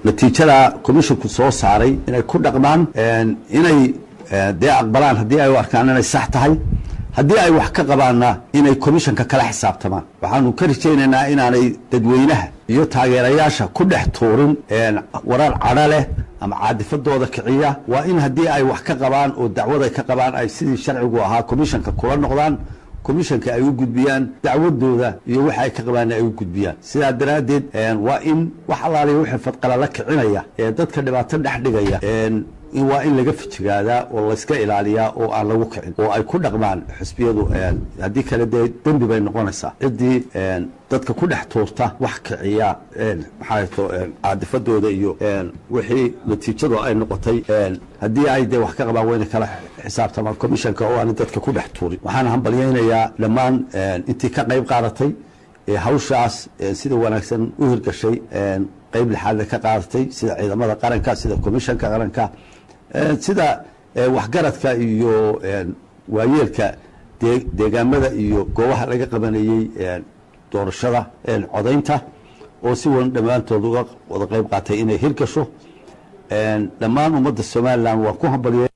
natiijada commissionku soo saaray inay ku dhaqmaan inay dee aqbalaan haddii ay u arkaan inay sax tahay haddii ay wax ka qabaanna inay commissionka kala xisaabtamaan waxaanu ka rajaynaynaa inaanay dadweynaha iyo taageerayaasha ku dhex tuurin warar cadho leh ama caadifadooda kiciya waa in haddii ay wax ka qabaan oo dacwad ay ka qabaan ay sidii sharcigu ahaa commissionka kula noqdaan commissionka ay u gudbiyaan dacwadooda iyo waxa ay ka qabaanna ay u gudbiyaan sidaa daraaddeed waa in wax allaaliya wixii fadqalala kicinaya ee dadka dhibaato dhex dhigaya waa in laga fijigaadaa oo layska ilaaliyaa oo aan lagu kicin oo ay ku dhaqmaan xisbiyadu haddii kale dee dembi bay noqonaysaa ciddii dadka ku dhex tuurta wax kiciya maxaato caadifadooda iyo wixii natiijadu ay noqotay haddii ay dee wax ka qabaan wayna kala xisaabtamaan commissionka oo aan dadka ku dhex tuurin waxaan hambalyaynayaa dhammaan intii ka qayb qaadatay hawshaas sida wanaagsan u hirgashay qayb lixaadna ka qaadatay sida ciidamada qaranka sida commissionka qaranka sida waxgaradka iyo waayeelka deegaamada iyo goobaha laga qabanayey doorashada codaynta oo si wan dhammaantood uga wada qayb qaatay inay hirgasho dhammaan ummadda somalilan waan ku hambaliyay